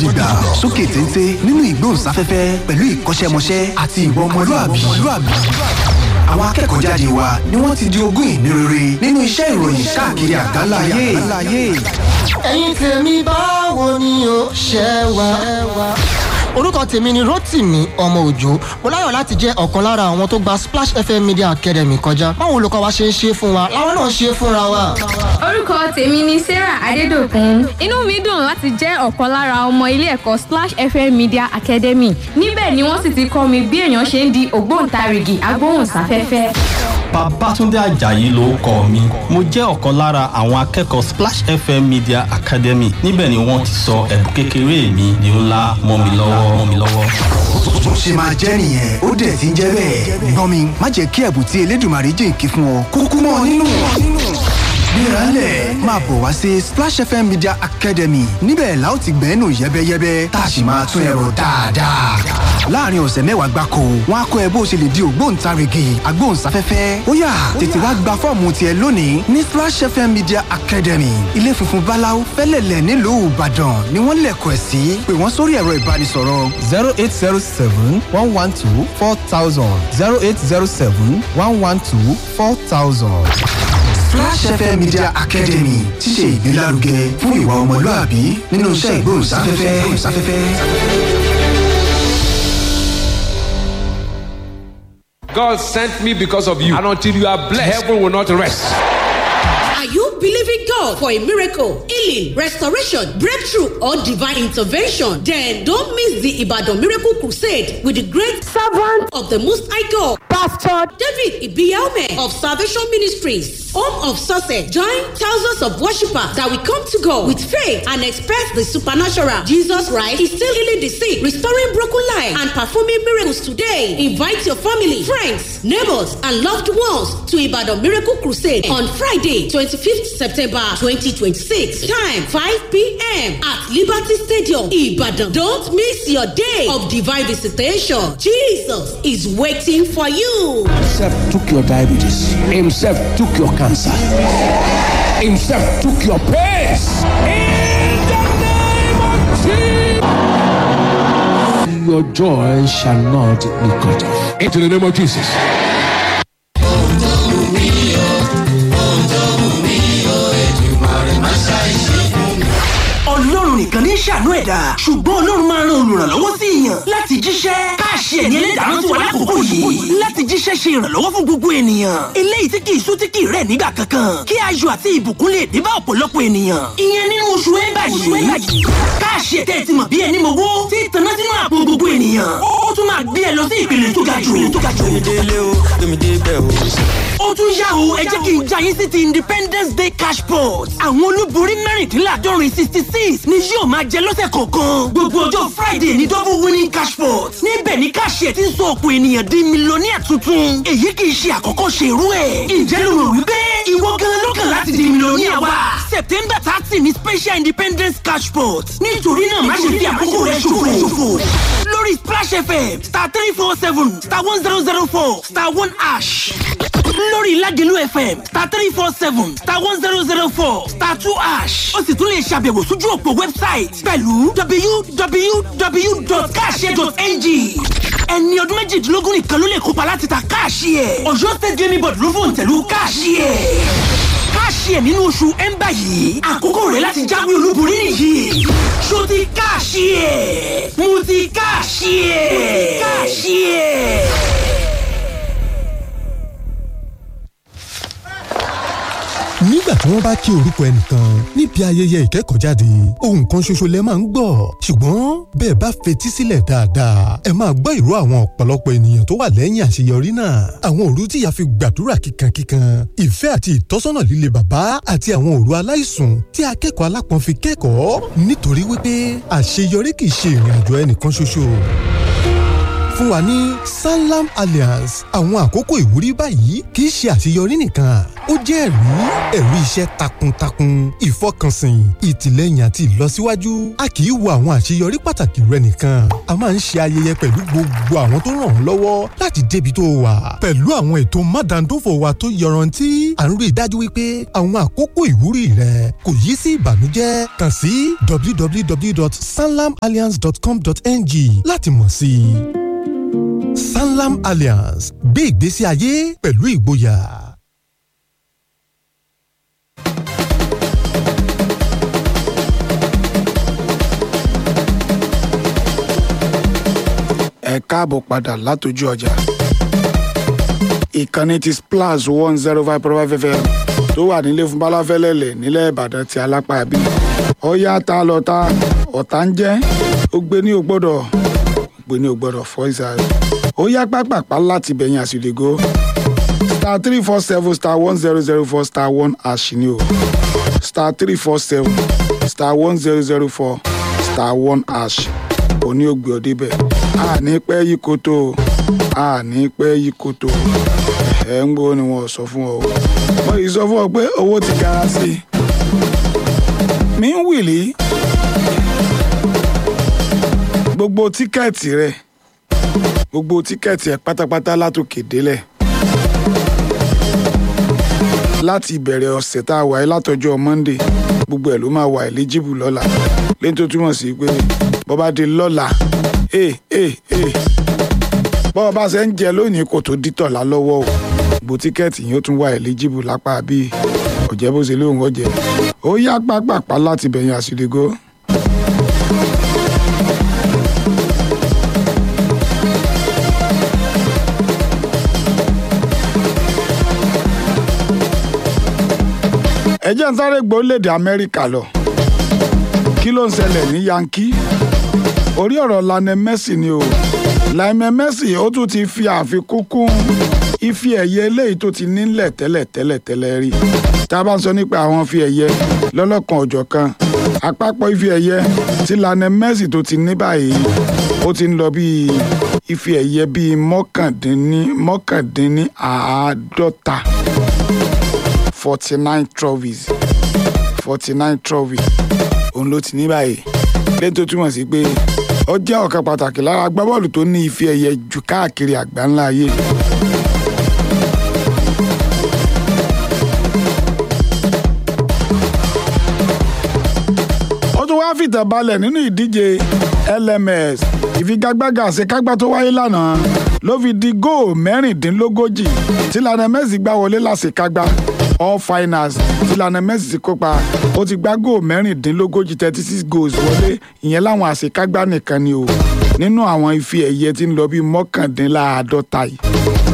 gidigba sókè téńté nínú ìgbóhùnsáfẹ́fẹ́ pẹ̀lú ìkọ́ṣẹ́mọṣẹ́ àti ìwà ọmọlúàbí àwọn akẹ́kọ̀ọ́ jáde wa ni wọ́n ti di ogún ìní rere nínú iṣẹ́ ìròyìn káàkiri àgbáláyé. ẹ̀yin tèmi báwo ni o ṣe wà. orúkọ tèmi ni rotimi ọmọ òjò mo láyọ̀ láti jẹ́ ọ̀kan lára àwọn tó gba splash fm media academy kọjá báwo olùkọ́ wa ṣe ń ṣe fún wa làwọn náà ṣe fúnra wa. orúkọ tèmi ni sarah adédọ̀kun inú mi dùn láti jẹ́ ọ̀kan lára ọmọ ilé ẹ̀kọ́ splash fm media academy níbẹ̀ ni wọ́n sì ti kọ́ mi bí èèyàn ṣe ń di ògbóǹtarìgì agbóhùnsáfẹ́fẹ́. Babátúndé Àjàyí ló kọ mi. Mo jẹ́ ọ̀kan lára àwọn akẹ́kọ̀ọ́ Splash FM Media Academy. Níbẹ̀ ni wọ́n ti sọ ẹ̀bùn kékeré mi di ńlá mọ́ mi lọ́wọ́ mọ́ mi lọ́wọ́. bó ṣe máa jẹ́ nìyẹn ó dẹ̀ ti ń jẹ́ bẹ́ẹ̀. gbọ́n mi má jẹ́ kí ẹ̀bùn tí elédùnmarè jìnkí fún ọ kúkú mọ́ ọ nínú. gbéraálẹ̀ máa bọ̀ wá sí Splash FM Media Academy níbẹ̀ la ó ti gbẹ́nu yẹ́bẹ́yẹ́bẹ́ tá a sì máa tún ẹ̀rọ dáadáa. láàrin ọ̀sẹ̀ mẹ́wàá gbáko wọn á kọ́ ẹ bó ṣe lè di ògbóǹtarìgì agbóhùnsáfẹ́fẹ́ ó yá tètè wá gba fọ́ọ̀mù tiẹ̀ lónìí ní Splash FM Media Academy ilé funfun báláú fẹ́lẹ̀lẹ̀ nílùú Ìbàdàn ni wọ́n lẹ̀kọ̀ ẹ̀ sí pé wọ́n sórí ẹ̀rọ ìbánisọ̀rọ̀ zero eight zero seven one one two four thousand zero eight zero seven one one two four thousand. Flash FM Media Academy ti ṣe ìgbélárugẹ fún ìwà ọmọlúàbí nínú iṣẹ́ ìgbóhùnsáfẹ́fẹ́. God sent me because of you. And until you are blessed, heaven will not rest. Are you believing God for a miracle, healing, restoration, breakthrough, or divine intervention? Then don't miss the Ibadan Miracle Crusade with the great servant of the Most High God, Pastor David Ibiaume of Salvation Ministries, home of success. Join thousands of worshippers that will come to God with faith and expect the supernatural. Jesus Christ is still healing the sick, restoring broken lives, and performing miracles today. Invite your family, friends, neighbors, and loved ones to Ibadan Miracle Crusade on Friday, 25th September 2026. Time 5 p.m. at Liberty Stadium, Ibadan. Don't miss your day of divine visitation. Jesus is waiting for you. Himself took your diabetes. Himself took your cancer. Himself took your pains. In the name of Jesus. Your joy shall not be cut off. Into the name of Jesus. ọlọ́run nìkan ní ṣàánú ẹ̀dá ṣùgbọ́n ọlọ́run máa ran olùrànlọ́wọ́ sí èèyàn láti jíṣẹ́ káàṣì ẹ̀ní ẹlẹ́dàá sí wa lákòókò yìí láti jíṣẹ́ ṣe ìrànlọ́wọ́ fún gbogbo ènìyàn eléyìí tí kì í sú tí kì í rẹ̀ nígbà kankan kí ayọ̀ àti ìbùkún lè dé bá ọ̀pọ̀lọpọ̀ ènìyàn ìyẹn nínú oṣù ẹ̀bà yìí káàṣì ẹ̀tẹ́ ti mọ̀ bí ẹni mowó tí ìtànná sínú àpò gbogbo ènìyàn ó tún máa gbé ẹ lọ sí ìpele tó ga jù ó tún yá o ẹ jẹ́ kí n já yín sí ti independence day cash pot àwọn olúborí mẹ́rìndínláàdọ́rin sixty six ni yóò máa jẹ lọ́sẹ̀ kọ̀ọ̀kan gbogbo ọjọ́ friday ní double winning cash pot níbẹ̀ ni káṣíẹ̀ ti ń sọ ọ̀pọ̀ ènìyàn di mílíọ̀nìyà tuntun èyí kì í ṣe àkọ́kọ́ ṣe irú ẹ̀ ǹjẹ́ ló rò wípé ìwọ gan lọ́kàn láti di mílíọ̀nìyà wa september thirty ni special independence cash pot nítorí náà má ṣe fi àkókò rẹ ṣòfò lórí splash fm star three four seven star one zero zero four star one ash lórí Ládìlú FM star three four seven star one zero zero four star two ash ó sì tún lè ṣàbẹ̀wò sójú òpó wẹ́bsáìtì pẹ̀lú www.cash.ng ẹni ọdún méjìdínlógún nìkan ló lè kópa láti ta káàṣì ẹ̀ ọ̀yọ́ state gaming board ló fòun tẹ̀lú káàṣì ẹ̀ káàṣì ẹ̀ nínú oṣù ẹ̀ńbà yìí àkókò rẹ̀ láti jáwé olúborí nìyí ṣó ti káàṣì ẹ̀ mo ti káàṣì ẹ̀ káàṣì ẹ̀. nígbà tí wọ́n bá kí orúkọ ẹnìkan níbi ayẹyẹ ìkẹ́kọ̀ọ́jáde ohun kan ṣoṣo lẹ máa ń gbọ́ ṣùgbọ́n bẹ́ẹ̀ bá fetí sílẹ̀ dáadáa ẹ máa gbọ́ ìró àwọn ọ̀pọ̀lọpọ̀ ènìyàn tó wà lẹ́yìn àṣeyọrí náà àwọn òru tíya fi gbàdúrà kíkankíkan ìfẹ́ àti ìtọ́sọ́nà líle bàbá àti àwọn òru aláìsùn tí akẹ́kọ̀ọ́ alápọ̀n fi kẹ́kọ̀ọ́ nítorí wípé àṣeyọrí kì í ṣe ìrìn àjò ẹnìkan ṣoṣo fún wa ní sanlam alliance àwọn àkókò ìwúrí báyìí kì í ṣe àṣeyọrí nìkan ó jẹ́ ẹ̀rí ẹ̀rí iṣẹ́ takuntakun ìfọkànsìn ìtìlẹ́yìn àti ìlọsíwájú a kì í wo àwọn àṣeyọrí pàtàkì rẹ nìkan a máa ń ṣe ayẹyẹ pẹ̀lú gbogbo àwọn tó ràn ọ́ lọ́wọ́ láti débi tó wà pẹ̀lú àwọn ètò mádàndófò wa tó yọrantí à ń rí i dájú wípé àwọn àkókò ìwúrí rẹ kò yí sí ìbànújẹ́ kàn sí www.sanlamalliance.com.ng láti mọ̀ sí i. Sanlam Alliance gbé ìgbésí ayé pẹ̀lú ìgboyà. ẹ káàbọ̀ padà látọjú ọjà ìkànnì ti splash one zero five point five fm tó wà nílé fún balafẹ́lẹ́lẹ̀ nílẹ̀ ìbàdàn ti alápá bí ọ̀yá ta lọ ta ọ̀tá ń jẹ́ ó gbé ní ògbọ́dọ̀ gbé ní ògbọ́dọ̀ fọ́ ìsàlẹ̀ ó yá pápápá láti bẹ̀yìn àsìlẹ̀gó star three four seven star one zero zero four star one ash ni o star three four seven star one zero zero four star one ash òní ògbé ọdẹ bẹ́ẹ̀ a ní pẹ́ yí koto a ní pẹ́ yí koto ẹ̀ ń gbọ́ ni wọ́n sọ fún ọ wọ́n yìí sọ fún ọ pé owó ti gara sí i mi ń wìlí gbogbo tíkẹ́ẹ̀tì rẹ gbogbo tíkẹ́ẹ̀tì ẹ pátápátá látòkè délẹ̀ láti ìbẹ̀rẹ̀ ọ̀sẹ̀ tá a wà ẹ́ látọjọ́ monday gbogbo ẹ̀ ló máa wà eligible lọ́la lẹ́yìn tó túmọ̀ sí pé bọ́ bá di lọ́la ee ee ee bọ́ọ̀ bá ṣe ń jẹ lónìí kò tó dítọ̀lá lọ́wọ́ o gbogbo tíkẹ́ẹ̀tì yìí ó tún wà eligible lápá bíi ọ̀jẹ́ bó ṣe lóun ọ̀jẹ́ ó yá pápápá láti bẹ̀yìn àṣìlégó. ẹ jẹ́ ń sáré gbólédè amẹ́ríkà lọ kí ló ń ṣẹlẹ̀ ní yankee orí ọ̀rọ̀ lanẹ messi ni o lanẹ messi ó tún ti fi àfikún kún ife ẹ̀yẹ eléyìí tó ti nílẹ̀ tẹ́lẹ̀ tẹ́lẹ̀ tẹ́lẹ̀ rí tá a bá ń sọ nípa àwọn ife ẹ̀yẹ lọ́lọ́kan ọ̀jọ̀ kan àpapọ̀ ife ẹ̀yẹ tí lanẹ messi tó ti ní báyìí ó ti ń lọ bíi ife ẹ̀yẹ bíi mọ́kàndínní mọ́kàndínní àádọ́ta forty nine trophies forty nine trophies òun ló ti ní báyìí lẹ́yìn tó túmọ̀ sí pé ó jẹ́ ọ̀kan pàtàkì lára agbábọ́ọ̀lù tó ní ife ẹ̀yẹ jù káàkiri àgbáńlá ayé. ó tún wáá fìtàn balẹ̀ nínú ìdíje lms ìfigagbága àṣekágbá tó wáyé lánàá ló fi di góò mẹ́rìndínlógójì tí lana messi gbá wọlé láṣekágbá all finals tí lana messi ti kópa ó ti gbá góò mẹ́rìndínlógójì thirty six goals wọlé ìyẹn láwọn àṣekágbá nìkan ni o nínú àwọn ife ẹ̀yẹ tí ń lọ bíi mọ́kàndínláàádọ́ta yìí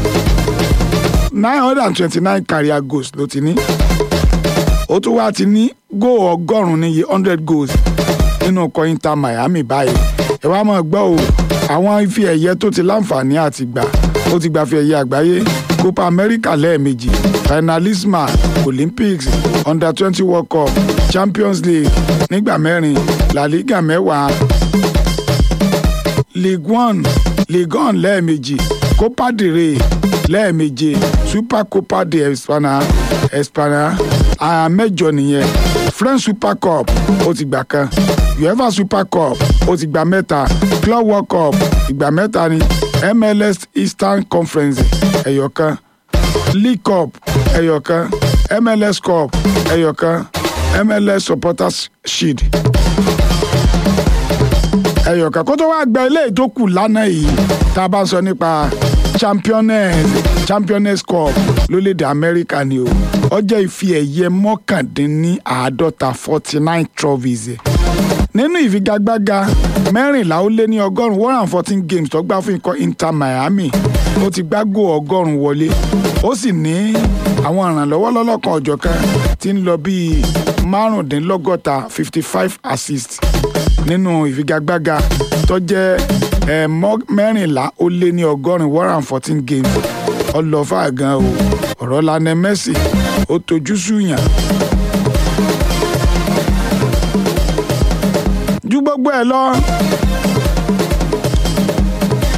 nine hundred and twenty nine career goals ló ti ní ó tún wá ti ní góò ọgọ́rùn-ún níye hundred goals nínú ọkọ̀ inter miami báyìí ẹ wá máa gbọ́ o àwọn ife ẹ̀yẹ tó ti láǹfààní àti gbà ó ti gbà fi ẹ̀yẹ àgbáyé copa america lẹ́ẹ̀mejì finalisma olympics under twenty world cup champions league nígbà mẹ́rin la liga mẹ́wàá league one league one lẹ́ẹ̀mejì copa del rey lẹ́ẹ̀meje super copa de espana espana àyà mẹ́jọ nìyẹn french super cup ó ti gbà kan uefa super cup ó ti gbà mẹ́ta club world cup ìgbà mẹ́ta ni mls eastern conference ẹ̀yọ̀kan league cup ẹ̀yọ̀kan mls cup ẹ̀yọ̀kan mls supporters shield ẹ̀yọ̀kan kó tó wá gba eléyìí tó kù lánàá yìí tá a bá ń sọ nípa championess championess cup lórílẹ̀‐èdè amẹ́ríkà ni o ọjọ́ ìfi ẹ̀yẹ mọ́kàndínláàádọ́ta forty nine trophies nínú ìfigagbága mẹ́rìnlá ó lé ní ọgọ́rùn-ún one hundred fourteen games tó gbá fún ikọ̀ inter miami ó ti gbá gò ọgọ́rùn-ún wọlé ó sì ní àwọn ìrànlọ́wọ́ lọ́lọ́kan ọ̀jọ̀kan tí ń lọ bíi márùndínlọ́gọ́ta fifty five assists nínú ìfigagbága tó jẹ́ mẹ́rìnlá ó lé ní ọgọ́rin one hundred fourteen games ọlọ́fà gan o ọ̀rọ̀ lanẹ messi ó tojú sùyàn. ju gbogbo ẹ lọ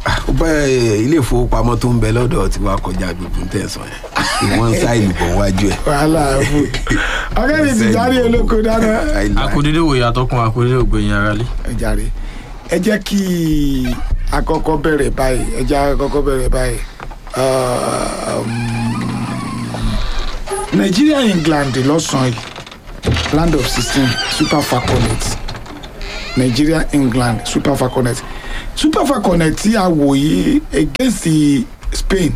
ó bá ẹ, ilé ìfowópamọ́ tó ń bẹ lọ́dọ̀ tí wàá kọjá gbogbo tẹ̀sán yẹn ìwọ́n ń sáìlì bọ̀ wájú ẹ̀. wàhálà fún ọ̀gẹ́ni ti jáde olóko dáná. akudede wòye atọ́kùn akudede ògbẹ̀yìn ara lé. ẹ jàre ẹ jẹ́ kí akọ́kọ́ bẹ̀rẹ̀ báyìí ẹ jẹ́ akọ́kọ́ bẹ̀rẹ̀ báyìí Um, Nigeria England lọ́sàn-án yìí land of sixteen super falconet Nigeria England super falconet super falconet tí a wò yìí against Spain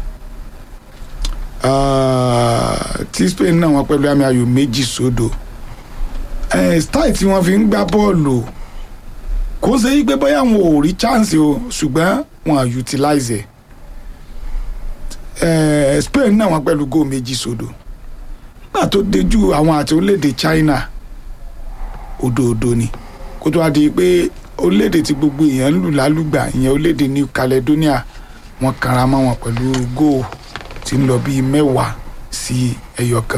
uh, tí Spain náà wọ́n pẹ̀lú àmì ayò méjì sódò eh, style tí wọ́n fi ń gbá bọ́ọ̀lù kò ṣe yí pé bóyá wọn ò rí chance o ṣùgbọ́n wọn à utilize ẹ̀ eh, Spain náà wọ́n pẹ̀lú góò méjì sódò nígbà tó dejú àwọn àti orílẹ̀-èdè China òdòdó ni kó tó wá di pé orílẹ̀-èdè tí gbogbo èèyàn ń lù lálùgbà ìyẹn orílẹ̀-èdè New Caledonia wọ́n kanra mọ́ wọn pẹ̀lú góò tí ń lọ bíi mẹ́wàá sí ẹyọ kan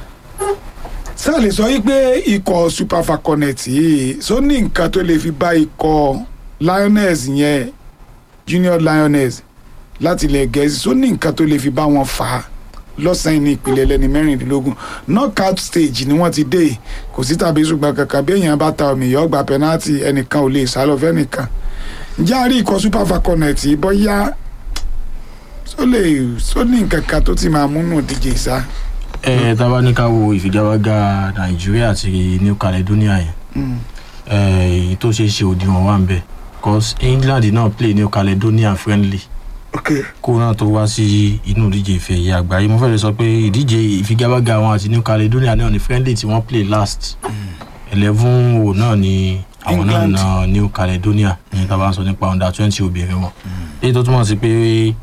sáà lè sọ wípé ikọ̀ super falconet yìí sọ ní nǹkan tó lè fi bá ikọ̀ lioness yẹn junior lioness láti ilẹ̀ gẹ̀ẹ́sì sọ ní nǹkan tó lè fi bá wọn fà á lọ́sàn-án ní ìpìlẹ̀ ẹlẹ́ni mẹ́rìndínlógún knockout stage ni wọ́n ti dé kò sí tàbí ṣùgbọ́n kankan bí èèyàn bá ta omi yọ gba penalty ẹnìkan ò lè sálọ fẹ́nìkan ǹjẹ́ a rí ikọ̀ super falconet yìí bóyá sọ lè sọ ní nǹkan kan tó ti máa múnú díje ìsá. ẹ tábà ní ká wo ìfigagbága nàìjíríà àti new caledonia yẹn ẹ, èyí tó ṣeé ṣe òdiwọ̀n wà ń bẹ̀ cause england náà play new caledonia friendly kó náà tó wá sí inú ìdíje ìfẹ́ ẹ̀yẹ àgbáyé mo fẹ́ lè sọ pé ìdíje ìfigagbága wọn àti new caledonia náà ni friendly tí wọ́n play last eleven o náà ni àwọn náà England. na new caledonia ní tá a bá ń sọ nípa under twenty obìnrin wọn èyí tó túmọ̀ sí pé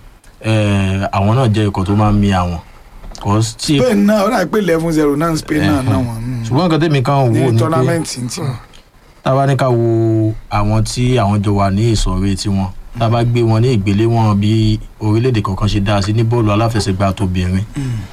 ẹ, àwọn náà jẹ́ ikọ̀ tó máa ń mi àwọn cause tí spain náà ó dà pé eleven zero náà spain náà náà wọ́n ṣùgbọ́n nǹkan tèmi kan wò ní ni pé tọ́námẹ́ǹtì tí wọ́n. tá a bá ní ká wo àwọn tí àwọn jọ wà ní ìsọ̀rí tiwọn tá a bá gbé wọn ní ìgbéléwọ̀n bí orílẹ̀-èdè kọ̀ọ̀kan ṣe dá sí ní bọ́ọ̀lù aláfẹsẹ̀gbá tóbìnrin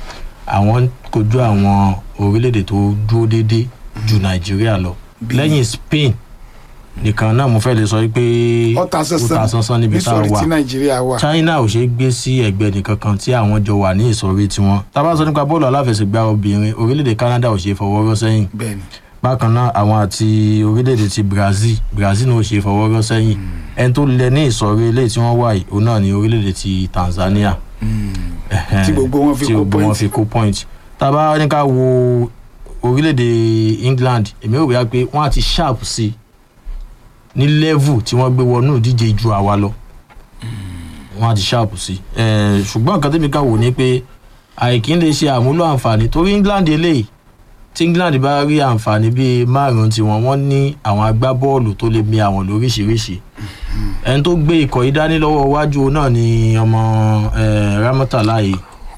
àwọn kojú àwọn orílẹ̀-èdè tó dúró déédéé ju nàìjíríà lọ lẹ́yìn spain nìkan náà mo fẹ́ lè sọ pé ọ̀tá ó ta sánsán níbi tá a nítorí wà tí nàìjíríà wà. china ò ṣe é gbé sí ẹgbẹ́ nìkan kan tí àwọn jọ wà ní ìsọ̀rí tiwọn tá a bá sọ nípa bọ́ọ̀lù aláfẹsẹ̀gbá obìnrin orílẹ̀-èdè canada ò ṣe é fọwọ́ rọ́ sẹ́yìn bẹ́ẹ̀ni bákan náà àwọn àti orílẹ̀-èdè ti brazil brazil náà ò ṣe é fọwọ́ rọ́ sẹ́yìn ẹni tó lẹ ní ìsọ̀rí eléyìí tí wọ́n wà yìí òun náà ní orílẹ̀-èdè ti tanzania Ẹhẹ́n, Tí gbogbo wọn fi tí kó gbogbo wọn point. fi kó point tá a bá ní ká wo orílẹ̀-èdè england èmi ò rí i pé wọ́n á ti sharp sí i ní level tí wọ́n gbé wọnú ìdíje ju àwa lọ wọ́n á ti sharp sí i Eh, ṣùgbọ́n nǹkan tẹ́mi ká wò ní pé àìkí lè ṣe àmúlò àǹfààní torí england eléyìí tí england bá rí àǹfààní bíi márùn-ún tiwọn wọ́n ní àwọn agbábọ́ọ̀lù tó lè mi àwọn lóríṣiríṣi ẹni tó gbé ikọ̀ yìí dání lọ́wọ́ iwájú náà ni ọmọ eh, ramotalayi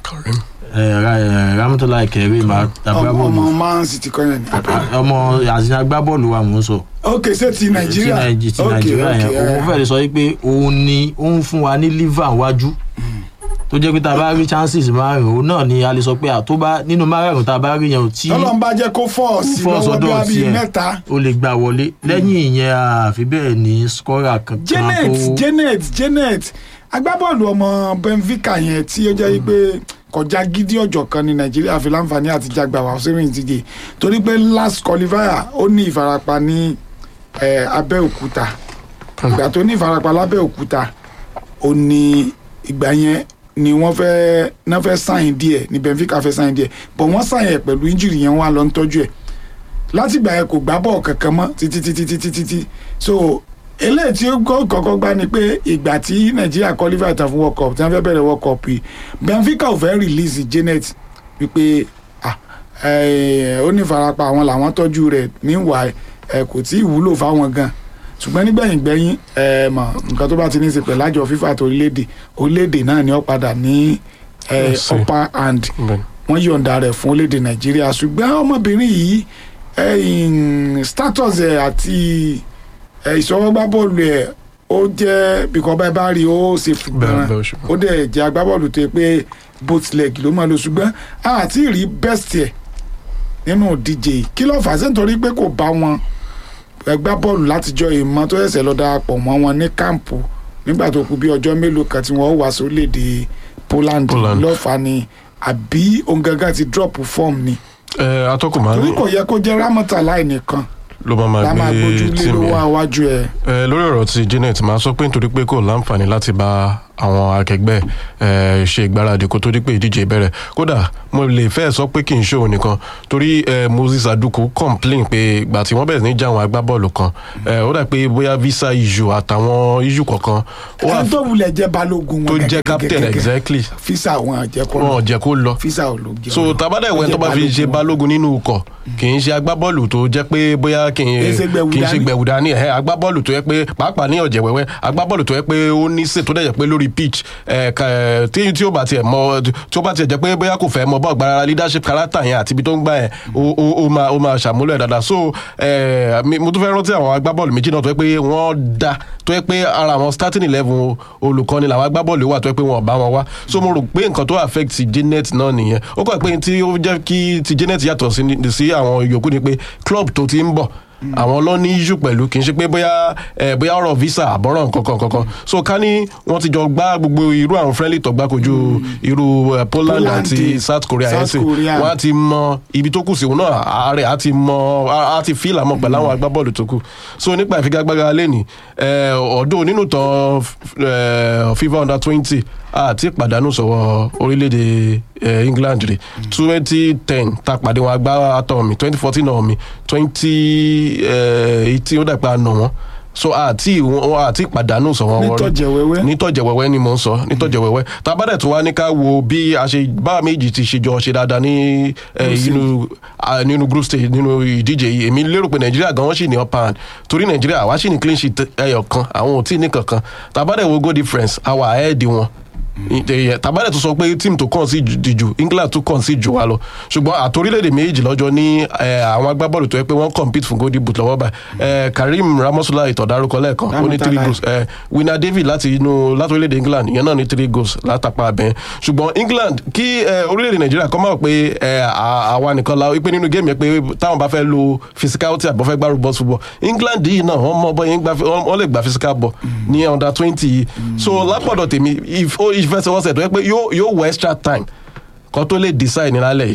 eh, Ra- eh, ramotalayi kẹrin ọmọ agbábọ́ọ̀lù ọmọ man city kọ́ yẹn ni. ọmọ àti agbábọ́ọ̀lù wa mò ń sọ ok ṣé ti nàìjíríà ti Nàìjí- ti Ok, nàìjíríà ok, yẹn eh. òun fẹ́ẹ́ lè sọ pé òun ni ó ń fún wa ní liver wájú tó jẹ́ pé tá a bá rí chances márùn-ún òun náà ni a lè sọ pé àtó bá nínú márùn-ún tá a bá rí yẹn ò tí tọ́lọ́ ń bá jẹ́ kó fọ́ sí fọ́ lọ́wọ́ bí sọ́dọ̀ wàá bíi tiẹ̀ mẹ́ta. ó lè gbà wọlé lẹ́yìn ìyẹn àfi bẹ́ẹ̀ ní scorer kankan janet tó janet janet agbábọ́ọ̀lù ọmọ benfica yẹn tí ó jẹ́ pé kọjá gidi ọjọ́ kan ní nàìjíríà fi láǹfààní àti jágbá wá sínú ìdíje torí pé last qualifier ó ní ìfarapa ní eh, abẹ́òkúta ìgbà tó ní ìfarapa lábẹ́òkúta ó ní ìgbà yẹn ni wọ́n fẹ́ náà fẹ́ sáyìn díẹ̀ ní benfica fẹ́ sáyìn díẹ̀ bọ̀ wọ́n sáyìn ẹ̀ pẹ̀lú injury yẹn wọ́n á lọ ń tọ́jú ẹ̀ látìgbà yẹn kò gbá bọ́ọ̀ kankan mọ́ títí títí títí títí so eléyìí tí ó kọ́- kọ́kọ́ gbá ni pé ìgbà tí nàìjíríà qualify tán fún world cup tí wọ́n fẹ́ bẹ̀rẹ̀ world cup yìí benfica ò fẹ́ release janet wípé ah, eh, ó ní ìfarapa àwọn làwọn tọ́jú rẹ̀ meanwhile eh, kò tí ì wúlò fáwọn gan ṣùgbọ́n nígbẹ̀yìn gbẹ̀yìn ẹ mọ̀ nǹkan tó bá ti ní í ṣe pẹ̀lú àjọ fífa àti orílẹ̀-èdè orílẹ̀-èdè náà ni ó padà ní eh, Yes, sir. upper hand wọ́n yọ̀ǹda rẹ̀ fún orílẹ̀-èdè nàìjíríà ṣùgbọ́n ọmọbìnrin yìí ẹ̀yìn status ẹ̀ àti ẹ̀ ìṣọwọ́gbá bọ́ọ̀lù ẹ̀ ó jẹ́ bìkọ́ bá ẹ bá rí i ó ṣe fìgbọ́n Bẹ́ẹ̀, bẹ́ẹ̀, ṣùgbọ́n. ó dẹ̀ jẹ́ agbábọ́ọ̀lù tó yẹ pé both leg ló máa lo ṣùgbọ́n àti rí best ẹ̀ nínú ìdíje yìí kí ló fà á sí nítorí pé kò bá wọn ẹgbá bọ́ọ̀lù látijọ́ ìmọ̀ tó ṣẹ̀ṣẹ̀ lọ darapọ̀ mọ́ wọn ní káàmpù nígbà tó kù bí ọjọ́ mélòó kan tí wọ́n wá sórílẹ̀-èdè Poland Poland. lọ́fà ni àbí òun gangan ti drop form ni ẹ atọ́kùn máa torí ní kò yẹ kó jẹ́ Ramọ́tàláì nìkan ló máa la máa máa gbé gbójú lé tíìmù lówó yẹn. àwájú ẹ̀ ẹ lórí ọ̀rọ̀ ti Janet máa sọ pé nítorí pé kò láǹfààní láti bá àwọn akẹgbẹ́ ẹ ṣe ìgbáradì kó tó di pé ìdíje bẹ̀rẹ̀ kódà mo lè fẹ́ sọ pé kì í ṣe òun nìkan torí ẹ Moses Aduku complain pé ìgbà tí wọ́n bẹ̀rẹ̀ sí ní já àwọn agbábọ́ọ̀lù kan ẹ ó dà pé bóyá visa issue àtàwọn issue kọ̀ọ̀kan ó wà ẹni tó wulẹ̀ jẹ́ balógun wọn tó jẹ́ gẹ́gẹ́ captain gẹ́gẹ́. exactly fisa wọn jẹ́ kó wọn ò jẹ́ kó lọ fisa ò ló jẹ́ so wọn. tabada Ó ìwé jẹ́ tó bá fi ṣe balógun nínú ikọ̀ kì í ṣe agbábọ́ọ̀lù tó jẹ́ pé bóyá kì Kì í ṣe í gbẹ̀wù kì í ṣe dání. gbẹ̀wù dání ẹ̀ agbábọ́ọ̀lù tó yẹ pé pàápàá ní ọ̀jẹ̀ wẹ́wẹ́ agbábọ́ọ̀lù tó yẹ pé ó ní sè tó dẹ̀ jẹ́ pé lórí pitch ẹ̀ ká- ẹ̀, tí tí ó bá tiẹ̀ mọ tí ó bá tiẹ̀ jẹ́ pé bóyá kò fẹ́ mọ bọ́ọ̀ gbára leadership character yẹn àti ibi tó ń gbà yẹn ó ó- ó máa ó máa ṣàmúlò ẹ̀ dáadáa so ẹ̀, mi- mo tún fẹ́ rántí àwọn agbábọ́ọ̀lù méjì náà tó yẹ pé wọ́n da tó yẹ pé ara àwọn starting eleven olùkọ́ni làwọn agbábọ́ọ̀lù wà tó yẹ pé wọn ò bá wọn wá so mo rò pé nǹkan tó affect Janet náà nìyẹn ó kọ́ ẹ̀ pé tí ó jẹ́ kí ti Janet yàtọ̀ sí ni- sí àwọn yòókù ni pé club tó ti ń bọ̀ àwọn lọ ní issue pẹ̀lú kì í ṣe pé bóyá ẹ bóyá ọ̀rọ̀ visa àbọ̀rọ̀ nǹkankan kankan so ká ní wọ́n ti jọ gbá gbogbo irú àwọn friendly tó gbá kojú irú eh, Poland Poland, àti South Korea yẹn South sì Korea. wọ́n á ti mọ ibi tó kù sí òun náà ààrẹ á ti mọ á á ti fíìlà mọ pẹ̀lú àwọn agbábọ́ọ̀lù tó kù so nípa ìfigagbága lẹ́nì ọ̀dọ́ nínú tán eh, FIFA under twenty àti ìpàdánù sọ̀wọ́ orílẹ̀-èdè eh, England rè twenty ten ta pàdé wọn agbára àtọ̀ mi twenty fourteen náà mi twenty eighteen ó dàgbà nà wọ́n so àti wọn àti ìpàdánù sọ̀wọ́ wọn rí nítọ̀jẹ̀wẹ́wẹ́ nítọ̀jẹ̀wẹ́wẹ́ ni mò ń sọ nítọ̀jẹ̀wẹ́wẹ́ tábàdẹ̀ tó wá ní ká wo bí a ṣe bá méjì ti ṣe jọ ṣe dáadáa ní eh, Group inú ah, nínú group stage nínú ìdíje yìí èmi lérò pé nàìjíríà gan wọ́n sì ní upper hand torí nàìjíríà àwa sì ní clean sheet ẹyọ kan àwọn ò tí ì ní kankan tábàdẹ̀ wo goal difference àwa ahead wọn tàbálẹ̀ tó sọ pé tíìmù tó kàn sí jù England tó kàn sí jù wá lọ ṣùgbọ́n àtòrílẹ̀-èdè méjì lọ́jọ́ ní eh, àwọn agbábọ́ọ̀lù tó yẹ pé wọ́n compete fún golden boot lọ́wọ́ báyìí Eh, Karim Ramosola ìtọ̀dárúkọ lẹ́ẹ̀kan ó ní three Ramotalai. goals eh, Winner David láti inú láti orílẹ̀-èdè England ìyẹn náà ní three goals látàpá abẹ́yẹn ṣùgbọ́n England kí eh, orílẹ̀-èdè Nàìjíríà kọ́ máa wò pé eh, à- àwa nìkan la wípé nínú géèmù yẹn pé táwọn bá fẹ́ lo physicality àbọ̀ fẹ́ gbárù bọ́ọ̀sì football England yìí náà wọ́n mọ bọ́yẹn gbá wọ́n wọ́n lè gba physical ball ní under twenty yìí so lápọ̀dọ̀ tèmi if- ó ìfẹsẹ̀wọnsẹ̀ tó yẹ pé yóò yóò wọ extra time kan tó lè decide ní lálẹ́ yìí.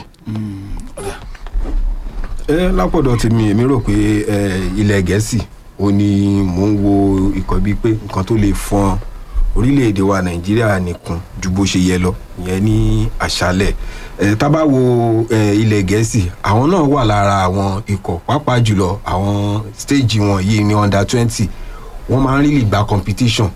ẹ lápọ̀dọ̀ tèmi èmi rò pé ẹ, ilẹ̀ gẹ̀ẹ́sì ó ní mò ń wo ikọ̀ bíi pé nǹkan tó lè fọn orílẹ̀-èdè wa nàìjíríà nìkan ju bó ṣe yẹ lọ ìyẹn ní àṣálẹ̀ ẹ tá bá wo ẹ, ilẹ̀ gẹ̀ẹ́sì àwọn náà wà lára àwọn ikọ̀ pàápàá jùlọ àwọn stage wọn yìí ní under twenty wọ́n máa ń rí lè gba competition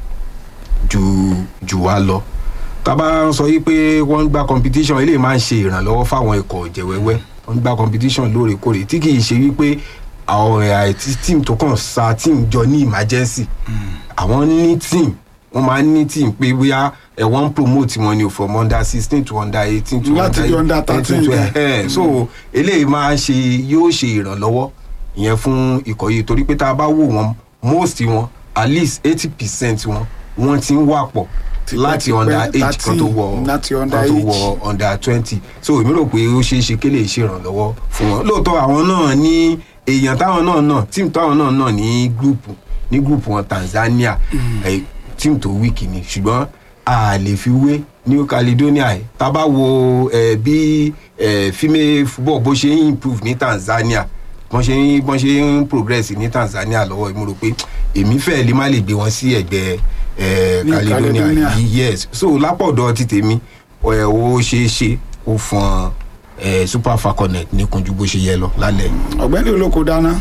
ju ju wa lọ tá bá ń sọ yìí pé wọ́n ń gba competition eléyìí máa ń ṣe ìrànlọ́wọ́ fáwọn ikọ̀ jẹ̀wẹ́wẹ́ wọ́n ń gba competition lóòrèkóòrè tí kì í ṣe wípé àwọn àìtí team tó kàn sa team jọ ní emergency àwọn ní team wọ́n máa ń ní team pé bóyá ẹ̀ wọ́n ń promote wọn ni from under sixteen to under eighteen to Láti di under 13 to yẹn. ẹ̀ so eléyìí máa ń ṣe yóò ṣe ìrànlọ́wọ́ ìyẹn fún ikọ̀ yìí torí pé tá a bá wò wọ́n most wọn at least eighty percent wọn wọ́n ti ń wà pọ̀ láti under age kan tó wọ láti under kan tó age. wọ under twenty so èmi rò pé ó ṣeé ṣe kí lè ṣèrànlọ́wọ́ fún wọn lóòótọ́ àwọn náà ní èèyàn táwọn náà náà tíìmù táwọn náà náà ní gúrùpù ní gúrùpù wọn Tanzania eh, tíìmù tó wíìkì ni ṣùgbọ́n a lè fi wé New Caledonia ẹ̀ tá a bá wo eh, bí eh, female football bó ṣe ń improve ní Tanzania bọ́n ṣe ń bọ́n ṣe ń progress ní Tanzania lọ́wọ́ mo rò pé èmi fẹ́ lè má lè gbé wọn sí ẹ̀gbẹ́ eh, Ní Caledonia Caledonia. yìí yes so lápọ̀dọ̀ ti tèmi ẹ̀ ó ṣeé ṣe ó fọn ẹ̀ super falconet ní kunjú bó ṣe yẹ lọ lálẹ́ yìí. ọ̀gbẹ́ni olóko dáná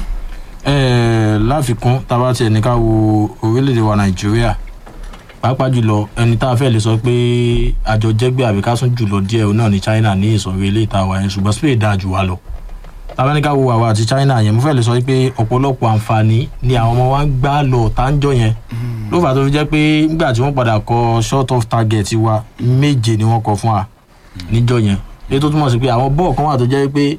Ẹ, láfikún tá a bá tiẹ̀ ní ká wo orílẹ̀-èdè wa nàìjíríà pàápàá jùlọ ẹni tá a fẹ́ lè sọ pé àjọ jẹ́gbẹ́ àbí ká sún jùlọ díẹ̀ òun náà ní china ní ìsọ̀rí ilé ìta wa yẹn ṣùgbọ́n spain dáa jù wá lọ tá a bá ní ká wo àwa àti china yẹn mo fẹ́ lè sọ pé ọ̀pọ̀lọpọ̀ àǹfààní ni àwọn ọmọ wa ń gbá lọ táǹjọ yẹn ló fà á tó fi jẹ́ pé nígbà tí wọ́n padà kọ short of target wa méje ni wọ́n kọ fún wa níjọ yẹn èyí tó túmọ̀ sí pé àwọn bọ́ọ̀ kan wà tó jẹ́ pé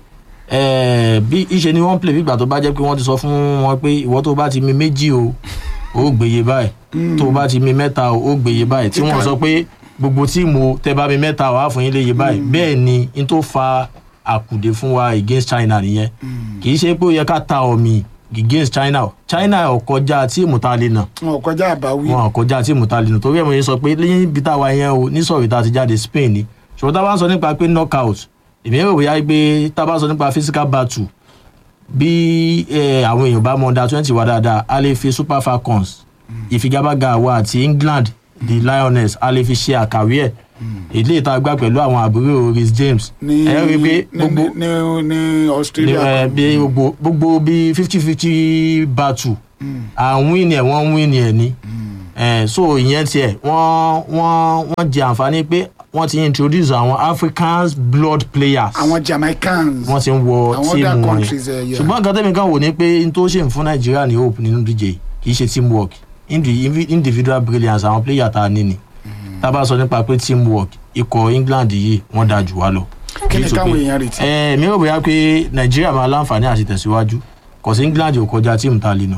eh, bí ìṣe ni wọ́n ń play bí ìgbà tó bá jẹ́ pé wọ́n ti sọ fún wọn pé ìwọ tó bá ti mi méjì o ó gbèyè báyìí tó bá ti mi mẹ́ta o ó gbèyè báyìí tí wọ́n sọ pé gbogbo tíìmù o tẹ bá mi mẹ́ta wàá fún yín léyè báyìí bẹ́ẹ̀ ni n tó fa àkùdé fún wa against China nìyẹn kì í ṣe pé ó yẹ ká ta ọ̀mì against china china ò kọjá tíìmù tá a lè nà wọn ò kọjá àbáwí. wọn ò kọjá tíìmù tá a lè nà torí ẹ̀ mo yẹn sọ pé níbi táwa yẹn o nísọ̀rọ̀ tá a ti jáde spain ni ṣùgbọ́n tá a bá ń sọ nípa pé knockout èmi rò bóyá pé tá a bá sọ nípa physical battle bí eh, àwọn èèyàn bá mọ under twenty wá dáadáa a lè fi super falcons ìfigagbága àwa àti england the lioness a lè fi ṣe àkàwé ẹ̀ èdè ìta gbà pẹ̀lú àwọn àbúrò rhys james ní ẹ rí i pé ní ní ní ní ní australia. ẹ bí gbogbo gbogbo bí fifty fifty battle à ń win ẹ̀ wọ́n ń win ẹ̀ ni Eh, so ìyẹn tiẹ̀ wọ́n wọ́n wọ́n jẹ àǹfààní pé wọ́n ti introduce àwọn africans blood players àwọn jamaicans. wọ́n ti ń wọ àwọn tíìmù other wọn countries ẹ yẹ. ṣùgbọ́n nǹkan tẹ́mi kan wò ní pé n tó ṣe ń fún nàìjíríà ní hope nínú dj kì í ṣe teamwork Indi- invi- individual brilliance àwọn player tá a ní ni tá a bá sọ nípa pé teamwork ikọ̀ england yìí wọ́n dáa jù wá lọ. Kí ni Nítorí káwọn pé- èèyàn retí? ẹ mi ò bóyá pé nàìjíríà máa láǹfààní àti tẹ̀síwájú kò sí england ò kọjá tíìmù tá a lè nà.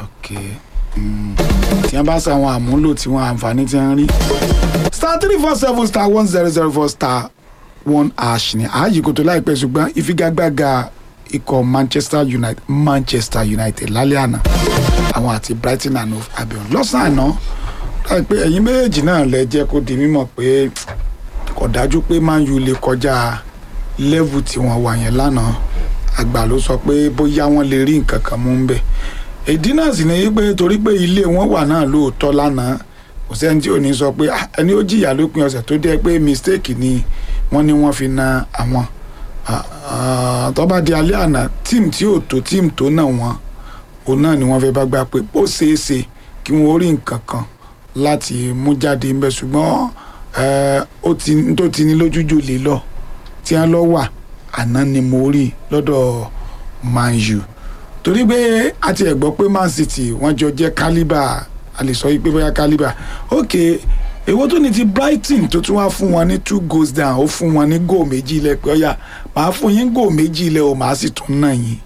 tí wọn bá sọ àwọn àmúlò tí wọn àǹfààní ti ń rí. star three four seven star one zero zero four star one ash ni ààyè kò tó láìpẹ́ ṣùgbọ́n ìfigagbága ikọ̀ manchester united manchester united lálẹ́ àná àwọn àti brighton and hove albion lọ́sàn-án àná láìpẹ́ ẹ̀yin méjèèjì náà lẹ jẹ́ kó di mímọ̀ pé kò dájú pé man u lè kọjá level tí wọ́n wà yẹn lánàá àgbà ló sọ pé bóyá wọ́n lè rí nǹkan kan mú ń bẹ̀ ìdí náà sì ni pé torí pé ilé wọn wà náà lóòótọ́ lánàá kò sẹ́ni tí ò ní sọ pé "Ah, ẹni ó jìyà lópin ọ̀sẹ̀ tó dẹ́ pé mistake ni wọ́n ní wọ́n fi na àwọn Ah, ah, tó bá di alẹ́ àná tíìmù tí ò tó tíìmù tó náà wọ́n òun náà ni wọ́n fẹ́ bá gbà pé ó ṣeé ṣe kí wọ́n rí nǹkan kan láti mú jáde ń bẹ ṣùgbọ́n eh, ó ti n tó ti ní lójújò lè lọ tí wọ́n lọ wà àná ni mo rí lọ́dọ̀ man u torí pé a ti ẹ̀ gbọ́ pé man city wọ́n jọ jẹ́ calibre a lè sọ pé bóyá calibre ok èwo tó ní ti brighton tó tún wá fún wọn ní two goals down ó fún wọn ní goal méjì ilẹ̀ pé ọ̀yà màá fún yín goal méjì ilẹ̀ o màá sì tún náà yín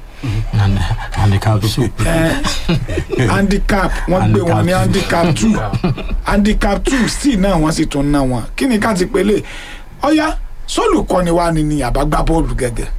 handicap two. handicap wọ́n gbé wọn ní handicap two handicap two sí náà wọ́n sì tún ná wọn kí ni ká ti pélé ọ̀yà sólùkọ́ni wa ni ni àbágbá bọ́ọ̀lù gẹ́gẹ́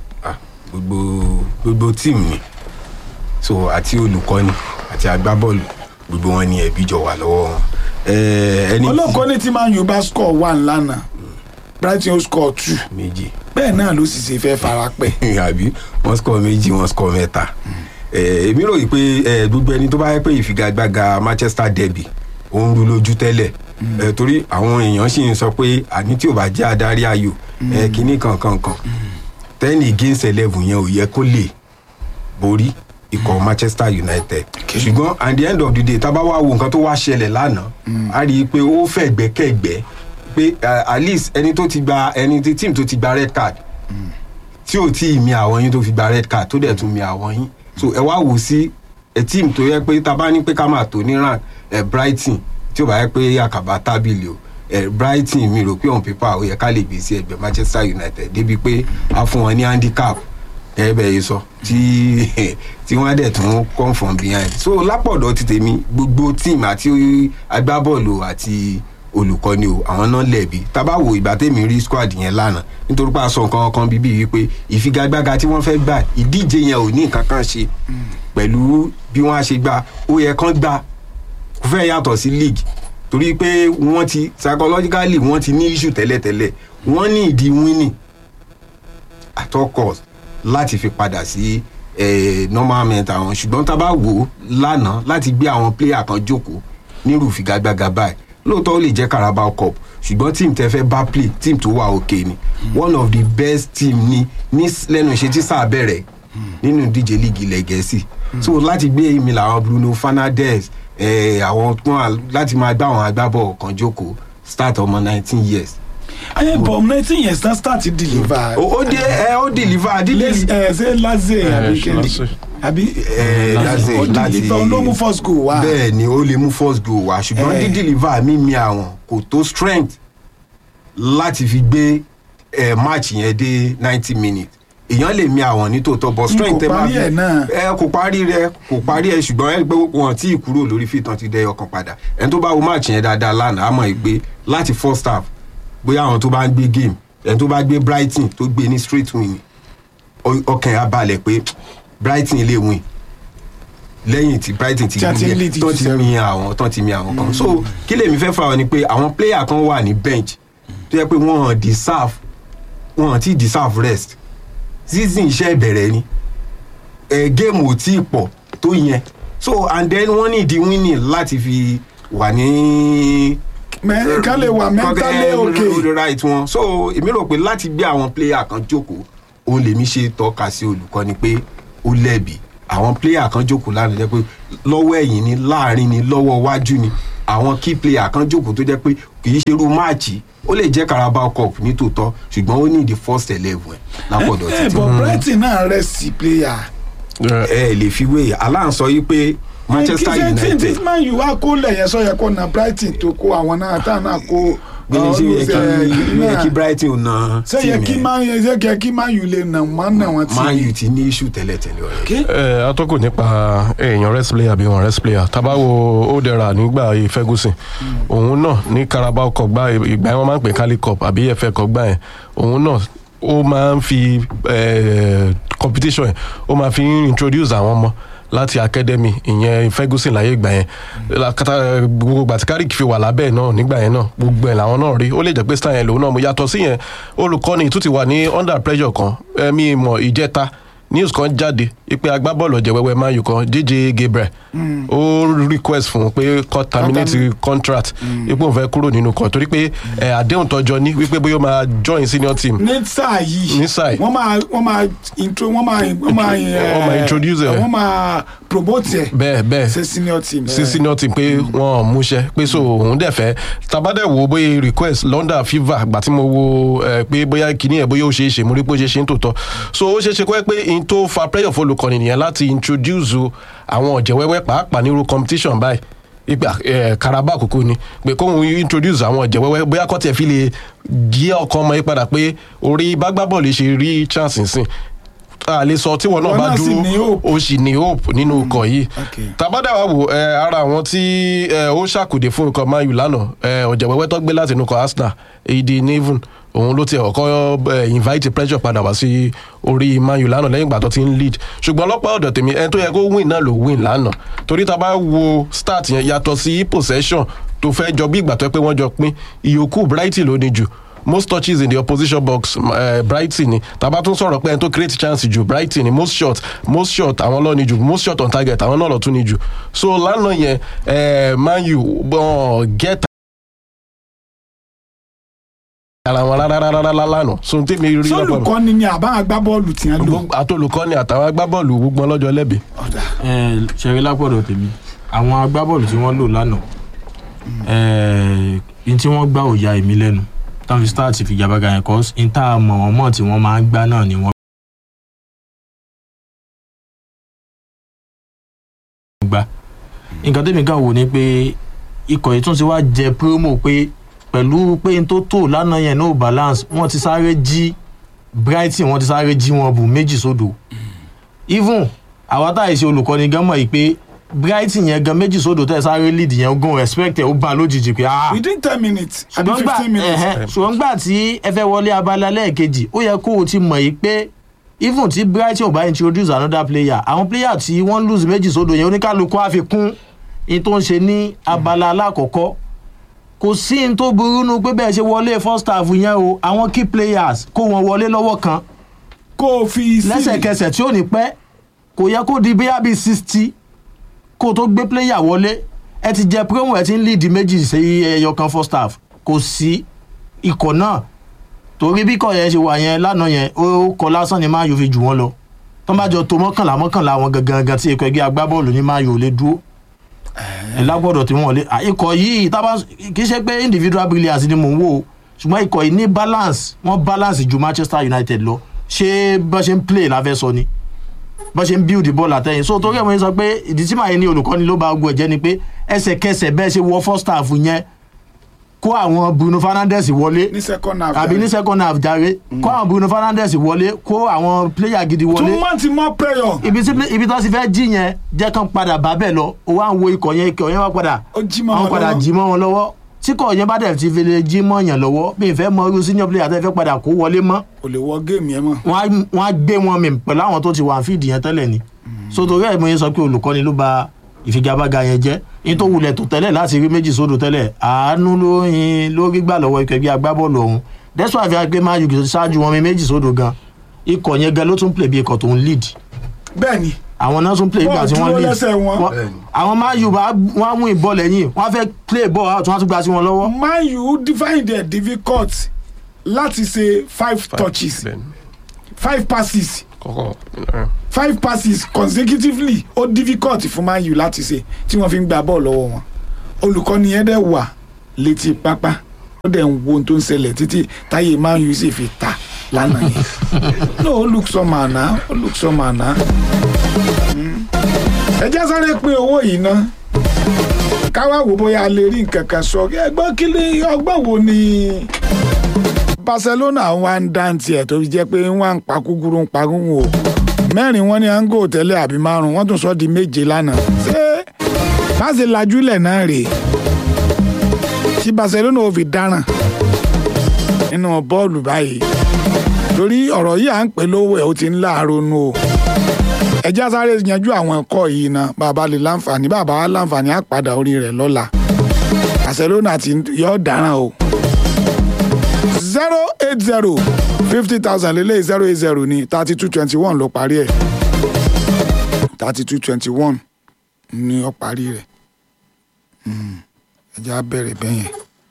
gbogbo gbogbo tíìmù ni so àti olùkọ́ni àti agbábọ́ọ̀lù gbogbo wọn ni ẹ̀bí jọ wà lọ́wọ́ wọn. Eh, ẹni tí- olókọ́ni tí man u bá score one lánàá brighton ó score two méjì bẹ́ẹ̀ náà ló sì ṣe fẹ́ fara pẹ́ àbí wọ́n score méjì wọ́n score mẹ́ta Eh, èmi rò yìí pé eh, gbogbo ẹni tó bá yẹ pé ìfigagbága manchester derby ó ń ru lójú tẹ́lẹ̀ Eh, torí àwọn èèyàn sì ń sọ pé àní tí ò bá jẹ́ adarí ayò eh, kínní kankan kan ten against eleven yẹn ò yẹ kó lè borí ikọ̀ manchester united ṣùgbọ́n at the end of the day tá a bá wá wo nǹkan tó wá ṣẹlẹ̀ lánàá a rí i pé ó fẹ́ gbẹ́kẹ̀gbẹ́ pé eh, at least ẹni tó ti gba ẹni tí team tó ti gba red card tí ò tí ì mi àwọn yín tó fi gba red card tó dẹ̀ tún mi àwọn yín so ẹ wá wò sí ẹ team tó yẹ pé tá a bá ní pé ká máa tò ní rank ẹ brighton tí ò bá yẹ pé àkàbà tábìlì o ẹ brighton mi rò pé on paper ó yẹ ká lè gbé sí ẹgbẹ manchester united débi pé a fún wọn ní handicap ẹ bẹ yìí sọ tí tí wọn dẹ̀ tún come from behind so lápọ̀dọ̀ ti tèmi gbogbo team àti agbábọ́ọ̀lù àti olùkọ́ni o àwọn náà lẹ̀bi tábà wo ìgbà tèmi rí squad yẹn lánàá nítorí pé a sọ nǹkan kan bíbí wípé ìfigagbága tí wọ́n fẹ́ gbà ìdíje yẹn ò ní nǹkan kan ṣe pẹ̀lú bí wọ́n á ṣe gbà ó yẹ kán gbà kò fẹ́ yàtọ̀ sí league torí pé wọ́n ti psychologically wọ́n ti ní issue tẹ́lẹ̀tẹ́lẹ̀ wọ́n ní ìdí winning at all cost láti fi padà sí eh, normal mental wọn ṣùgbọ́n tá a bá wò ó lánàá láti gbé àwọn player kan jókòó nírú ìfigagbága báyìí lóòótọ́ ó lè jẹ́ carabao cup ṣùgbọ́n team tẹ́ fẹ́ bá play team tó wà òkè ni one of the best team ni ní s- lẹ́nu ìṣe tí sáà bẹ̀rẹ̀ nínú ìdíje líìgì ilẹ̀ gẹ̀ẹ́sì so láti gbé èmi làwọn bruno fernandes eh, àwọn tó wà láti máa gbá àwọn agbábọ̀ kan jókòó start ọmọ nineteen years ayé bọ̀ nineteen years na start deliver. ó ó dé ẹ ó deliver dídí ẹ ṣe laze àbí kéde àbí ẹ láti ó láti deliver ló mú first goal wá. bẹ́ẹ̀ ni ó lè mú first goal wá ṣùgbọ́n Eh. dídìlíva mímí àwọn kò tó strength láti fi gbé eh, match yẹn dé ninety minutes èèyàn lè mi àwọn nítòótọ́ but N strength kò tẹ máa parí ẹ̀ náà. ẹ kò parí rẹ kò parí ẹ ṣùgbọ́n ẹ gbé wọn tí ì kúrò lórí fìtàn ti dẹ ọkàn padà ẹni tó bá wo match yẹn dáadáa lánàá á mọ̀ ẹ́ pé láti first half bóyá àwọn tó bá ń gbé game ẹni tó bá gbé brighton tó gbé ní straight win ọ- ọkàn ẹ̀ á balẹ̀ pé brighton lè win lẹ́yìn tí brighton ti Tí a ti ń lead tó ti mi àwọn tó ti mi àwọn kan so kí lèmi fẹ́ fà wọ́n ni pé àwọn player kan wà ní bench tó yẹ pé wọ́n deserve wọ́n ti deserve rest season iṣẹ́ ìbẹ̀rẹ̀ ni ẹ̀ game ò tí ì pọ̀ tó yẹn so and then wọ́n ní ìdí winning láti fi wà ní Mẹ- kán lè wà mentally okay. right wọn so èmi rò pé láti gbé àwọn player kan jókòó òun lèmi ṣe tọ́ka sí olùkọ́ni pé ó lẹ́bi àwọn player kan jókòó lánàá jẹ́ pé lọ́wọ́ ẹ̀yìn ni láàrin ni lọ́wọ́ iwájú ni àwọn key player kan jókòó tó jẹ́ pé kì í ṣerú máàcì ó lè jẹ́ carabao cup ní tòótọ́ ṣùgbọ́n ó ní the first eleven ẹ̀ lápọ̀dọ̀ ẹ títí. bọ̀ brighton náà rẹ̀ sí player. ẹ lè fi wé aláǹsọ yìí pé manchester kí ṣe tí united tí man u wá kó lẹ̀yẹ sọ yẹ kó na brighton tó kó àwọn náà tá náà kó gbẹ̀yìn sí yẹ kí yẹ kí brighton ò na ṣé yẹ kí man u ṣé yẹ kí man u lè nà wọ́n nà wọ́n man tí. u ti ní issue tẹ́lẹ̀tẹ́lẹ̀ ọ̀rẹ́. ẹ atọ́kùn nípa èèyàn rest player bí wọn rest player tabawo odera nígbà yìí ferguson òun náà ní carabao cup gbá ìgbà yẹn wọn máa ń pè cali cup àbí fa cup gbá yẹn òun náà ó máa ń fi eh, competition yẹn ó máa fi ń introduce àwọn ọmọ láti academy ìyẹn ferguson láyé ìgbà yẹn lakata gbogbo gbàtí carrick fi wà lábẹ́ ẹ̀ náà nígbà yẹn náà gbogbo ẹ̀ làwọn náà rí ó lè jẹ́ pé star yẹn lòun náà mo yàtọ̀ sí yẹn olùkọ́ni tún ti wà ní under pressure kan ẹ̀mí ìmọ̀ ìjẹta news kan jáde pé agbábọ́ọ̀lù ọ̀jẹ̀ wẹ́wẹ́ man u kan jj gabriel ó request fún un pé kó terminate contract ipò òun fẹ́ kúrò nínú kan torí pé ẹ̀, àdéhùn tọjọ ní wípé bóyá ó máa join senior team ní sáà yìí ní sáà yìí. wọ́n máa wọ́n máa intro wọ́n máa wọ́n máa Wọ́n máa introduce ẹ̀. wọ́n máa promote ẹ̀ bẹ́ẹ̀ bẹ́ẹ̀ ṣe senior team. sí senior team pé wọn ò múṣẹ pé so òun dẹ̀ fẹ́ tabadẹ̀ wo bóyá request london fever gbà tí mo wo ẹ pé bóyá kìíní ẹ̀ bóyá ó ṣeé ṣe mo rí pé ó ṣeé ṣe ń tòótọ́ so ó ṣeé ṣe kó ẹ pé in tó fa pressure fọlùkọ́ni nìyẹn láti introduce àwọn ọ̀jẹ̀ wẹ́wẹ́ pàápàá nírú competition báyìí ipa ẹ karaba àkókò ni pé kóhun introduce àwọn ọ̀jẹ̀ wẹ́wẹ́ bóyá kọ́ tiẹ̀ fi lè jí ọkọ ọmọ yìí padà pé orí bágbábọ́ọ̀lù ṣe rí chance nsìn a lè sọ tí wọn náà Wọn bá náà sì ní dúró o sì ní hope nínú ọkọ̀ yìí tàbádà wa wò ẹ ara àwọn tí ẹ ó ṣàkùdé fún ikọ̀ man u lánàá ẹ ọ̀jẹ̀ wẹ́wẹ́ tó gbé láti inú ikọ̀ arsenal èdè neven òun ló ti ọkọ ẹ invite pressure padà wá sí orí man u lánàá lẹ́yìn ìgbà tó ti ń lead ṣùgbọ́n ọlọ́pàá ọ̀dọ̀ tèmi ẹni tó yẹ kó win náà ló win lánàá torí tá a bá wo start yẹn yàtọ̀ sí possession tó fẹ́ jọ bí ìgbà tó yẹ pé wọ́n jọ pín ìyókù brighton ló ní jù most touches in the opposition box uh, brighton ni tàbá tún sọ̀rọ̀ pé ẹni tó create chance jù brighton ni most shot most shot àwọn lọ́ọ̀ ni jù most shot on target àwọn náà lọ́ọ̀ tún ni jù so lánàá yẹn eh, man u uh, get ara wọn rárá rárá lánàá so n tẹ́mi rí lọ́pọ̀ mi. sólùkọ́ni ni àbá agbábọ́ọ̀lù tí wọ́n lò. àtolùkọ́ni àtàwọn agbábọ́ọ̀lù gbogbo ọlọ́jọ́ lẹ́bi. ṣeré lápọ̀dọ̀ tèmi àwọn agbábọ́ọ̀lù tí wọ́n lò lánàá n tí wọ́n gbá òya èmi lẹ́nu táwọn fi start fi jàbága yẹn kọ́ n tá a mọ̀ wọ́n mọ̀ tí wọ́n máa ń gbá náà ni wọ́n gbá nǹkan tẹ́mi kàn wò ni pé ikọ̀ yìí tún ti wá jẹ promo pé pẹ̀lú pé n tó tò lánàá yẹn no balance wọ́n ti sáré jí brighton wọ́n ti sáré jí wọn bù méjì sódò even àwa tá à ṣe olùkọ́ni gan mọ̀ yìí pé brighton yẹn gan méjì sódò tẹ̀ sáré lead yẹn gan respect ẹ̀ ó bá a lójijì pé ah within ten minutes àbí ṣùgbọ́n gbà fifteen minutes. ẹ̀hẹ́n, ṣùgbọ́n gbà tí ẹ fẹ́ wọlé abala lẹ́ẹ̀kejì ó yẹ kó o ti mọ̀ yìí pé even tí brighton ò bá introduce another player àwọn player tí wọ́n lose méjì sódò yẹn oníkálukú á fi kún in tó ń ṣe ní abala alákọ̀ọ́kọ́ kò sí in tó burú nu pé bẹ́ẹ̀ ṣe wọlé first half yẹn o àwọn key players kó wọn wọlé lọ́wọ́ kan kó o fi sí lẹ́sẹ̀kẹsẹ̀ tí ò ní pẹ́ kò yẹ kó di bíyà bíi sixty kó o tó gbé player wọlé ẹ ti jẹ promo ẹ ti ń lead méjì sí ẹyọ kan first half kò sí ikọ̀ náà torí bí ikọ̀ yẹn ṣe wà yẹn lánàá yẹn ó kọ lásán ni máa yóò fi jù wọ́n lọ tó bá jọ tó mọ́kànlá mọ́kànlá wọn gangan gan tí ikọ̀ ẹgbẹ́ agbábọ́ọ̀lù ní máa yóò lè dúró ẹ lágbọ́dọ̀ tí wọ́n lé à, ikọ̀ yìí tábà kì í ṣe pé individual brilliance ni mò ń wò ó ṣùgbọ́n ikọ̀ yìí ní balance wọ́n balance ju manchester united lọ ṣé bá ṣe ń play la fẹ́ sọ ni bá ṣe ń build ball àtẹ̀yìn so torí ẹ̀ mo ń sọ pé ìdí tí màá yẹn ní olùkọ́ni ló bá gbọ́ ẹ̀jẹ̀ ni pé ẹsẹ̀kẹsẹ̀ bẹ́ẹ̀ ṣe wọ first half yẹn kó àwọn bruno fernandes wọlé ní second half. àbí ní second half jàre kó àwọn bruno fernandes wọlé kó àwọn player gidi wọlé two months more prayer. ibi tí ibi tó ti fẹ́ jí yẹn jẹ́ kán padà bá bẹ́ẹ̀ lọ ó wá ń wo ikọ̀ yẹn ikọ̀ yẹn wá padà ó jí mọ́ wọ́n wọn padà lọ́wọ́. jí mọ́ wọn lọ́wọ́ tí kò yẹn bá dẹ̀ ti fi lè jí mọ́ yàn lọ́wọ́ bí n fẹ́ mọ irú senior player tẹ́ fẹ́ padà kó wọlé mọ́ kò lè wọ géèmù yẹn mọ́. wọ́n á- wọ́n á gbé wọn mi pẹ̀lú àwọn tó ti wà fíìdì yẹn tẹ́lẹ̀ ni so torí ẹ̀ mo yẹn sọ pé olùkọ́ni ló ba ìfigagbága yẹn jẹ́ ní tó wulẹ̀ tó tẹ́lẹ̀ láti rí méjì sódò tẹ́lẹ̀ àánú ló yin ló rí gbà lọ́wọ́ ikọ̀ ẹgbẹ́ agbábọ́ọ̀lù ọ̀hún that's why àfihàn pé man u ṣáájú wọn mi méjì sódò gan ikọ̀ yẹn gan ló tún play bí ikọ̀ tó ń lead bẹ́ẹ̀ni àwọn náà tún play ìgbà tí wọ́n dúró lead lẹ́sẹ̀ wọn. Wọ́n- àwọn man u bá wọ́n á mú ìbọn lẹ́yìn wọ́n á fẹ́ play ball out wọ́n á tún gba sí wọn lọ́wọ́. man u find it difficult láti ṣe five touches five passes five passes consecutively ó difficult fún man u láti ṣe tí wọ́n fi ń gba bọ́ọ̀lù lọ́wọ́ wọn olùkọ́ni yẹn dẹ̀ wà létí pápá ó dẹ̀ ń wo ohun tó ń ṣẹlẹ̀ títí táyé man u sì fi ta lánàá yẹn no ó look some àná ó look some àná ẹ jẹ́ sáré pín owó yìí ná káwá wò bóyá a lè rí nǹkan kan sọ ẹgbọ́n kí ni ọgbọ́n wo ni barcelona wá ń dá tiẹ̀ tó fi jẹ́ pé wọ́n ń pa kúkúrú ń pa gúngùn o mẹ́rin wọ́n ní ango tẹ́lẹ̀ àbí márùn wọ́n tún sọ di méje lánàá ṣé má ṣe lajúlẹ̀ náà rèé tí barcelona ò fi dáràn nínú bọ́ọ̀lù báyìí torí ọ̀rọ̀ yìí à ń pè lówó ẹ̀ ó ti ń láàárọ̀ nù o ẹjẹ́ sáré yanjú àwọn ẹ̀kọ́ yìí ná bàbá lè láǹfààní bàbá wa láǹfààní á padà orí rẹ̀ lọ́la barcelona ti yọ dáràn o zero eight zero fifty thousand lélẹ̀ zero eight zero ní thirty two twenty one ló parí ẹ̀ thirty two twenty one ní ó parí rẹ̀ Mm, ẹjẹ́ á bẹ̀rẹ̀ bẹ́yẹn.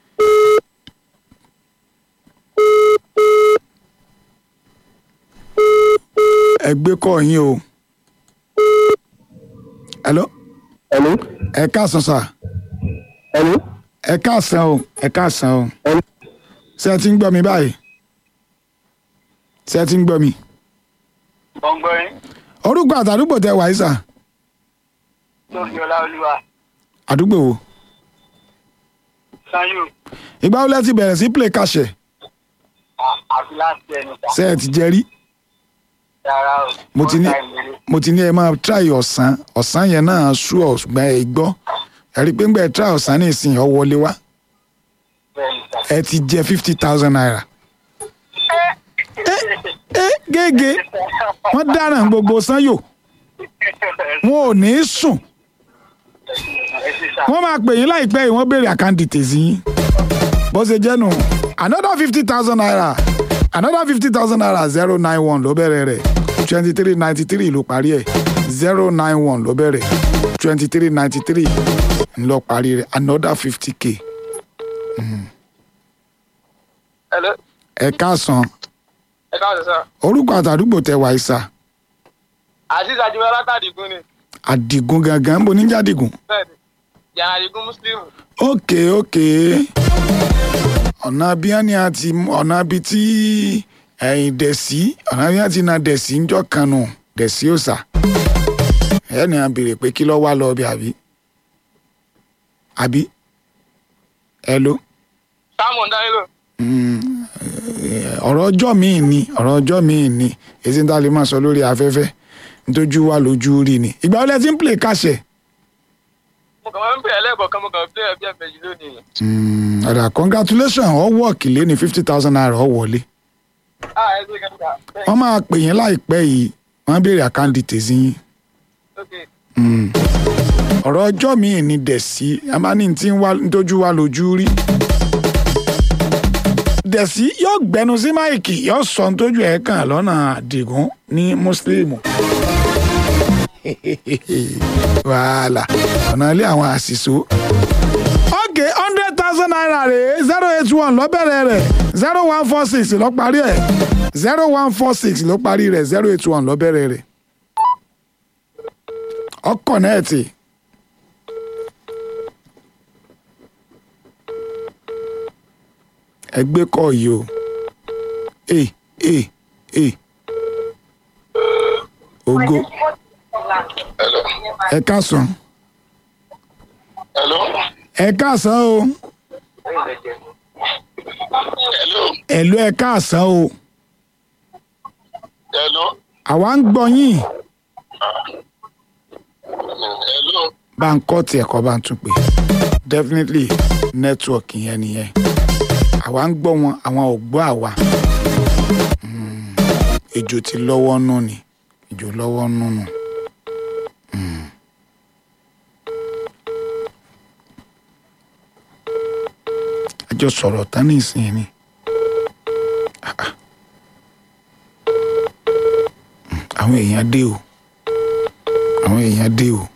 ẹ gbé kọ́ yín o. hello. hello. ẹ káàsán sà. hello. ẹ káàsán o ẹ káàsán o. hello. ṣé ẹ ti ń gbọ́ mi báyìí. ṣé ẹ ti ń gbọ́ mi. gbọ̀ngbọ̀n orúkọ àtàdúgbò tẹ wàyí sà. lórí ọlá olúwa àdúgbò wo. sanyo ìgbà wo lẹ ti bẹ̀rẹ̀ sí play kàṣẹ. àti láti ẹnu ta ṣé ẹ ti jẹ rí. rárá o mo ti ní mo ti ní ẹ máa try ọ̀sán ọ̀sán yẹn náà sú ọ̀ ṣùgbọ́n ẹ gbọ́ ẹ rí i pé ń gbẹ́ try ọ̀sán ní ìsìn ọ̀ wọlé wá ẹ ti jẹ fifty thousand naira. ẹ gègé wọ́n dáràn gbogbo sanyo wọn ò ní í sùn wọ́n máa pè yín láìpẹ́ yìí wọ́n béèrè àkáǹtì tèzí yín bó ṣe jẹ́ nù another fifty thousand naira another fifty thousand naira zero nine one ló bẹ̀rẹ̀ rẹ̀ twenty three ninety three ló parí ẹ̀ zero nine one ló bẹ̀rẹ̀ twenty three ninety three ló parí rẹ̀ another fifty k. hello ẹ káàsán ẹ káàsì sá orúkọ àtàdúgbò tẹ wàá sà azeez ajibọlá látàdígún ni àdìgún gangan ń bo níjà dìgún. bẹẹni yàrá àdígún muslim ókè ókè ọ̀nà bí wọ́n ní àti ọ̀nà bí tí ẹ̀yìn dẹ̀sí ọ̀nà bí wọ́n ti na dẹ̀sí ń jọ kan nù dẹ̀sí òòsà ẹ̀ ní a béèrè pé kí ló wá lọ bí àbí àbí ẹ ló sáàmù dánílò ọ̀rọ̀ ọjọ́ míì ni ọ̀rọ̀ ọjọ́ míì ni èsì ń tá a lè máa sọ lórí afẹ́fẹ́ nítorí wà lójú rí ni ìgbà wo lẹ ti ń play kàṣẹ. mo kàn máa ń bẹ̀rẹ̀ lẹ́ẹ̀kọ̀ọ̀kan mo kàn ń bẹ̀rẹ̀ bí ẹ̀mẹ̀jì lónìí ọ̀dà congratulation ọ wọ́ọ̀kì lé ní fifty thousand naira ọ wọlé ah ẹ ṣe kẹta wọ́n máa pè yín láìpẹ́ yìí wọ́n á béèrè àkáǹtì tèzí yín. ok Mm. ọ̀rọ̀ ọjọ́ míì ni dẹ̀sí a máa ní tí ń wá nítójú wa lójú rí. dẹ̀sí yóò gbẹnu sí máìkì yóò sọ nítójú ẹ̀ kàn lọ́nà àdìgún ní mùsùlùmù. wàhálà ọ̀nà ilé àwọn àṣìṣó. ok hundred thousand naira rèé zero eight one lọ́bẹ̀rẹ̀ rẹ̀ zero one four six ló parí ẹ̀ zero one four six ló parí rẹ̀ zero eight one lọ́bẹ̀rẹ̀ rẹ̀ ọkọ̀ náà ti. ẹgbẹ́ kọ́ yìí o e e e ogo ẹ káàsán hello ẹ káàsán o hello ẹ̀lú ẹ káàsán o hello àwa ń gbọ́ yín hello bá ń kọ́ tiẹ̀ kọ́ bá ń tún pè definitely network yẹn nìyẹn àwa ń gbọ́ wọn àwọn ò gbọ́ àwa Mm, ejò ti lọ́wọ́ nù ni ejò lọ́wọ́ nù nù àjọ sọ̀rọ̀ tán ní ìsìn ni. Ah, ah. àwọn èèyàn dé o àwọn èèyàn dé o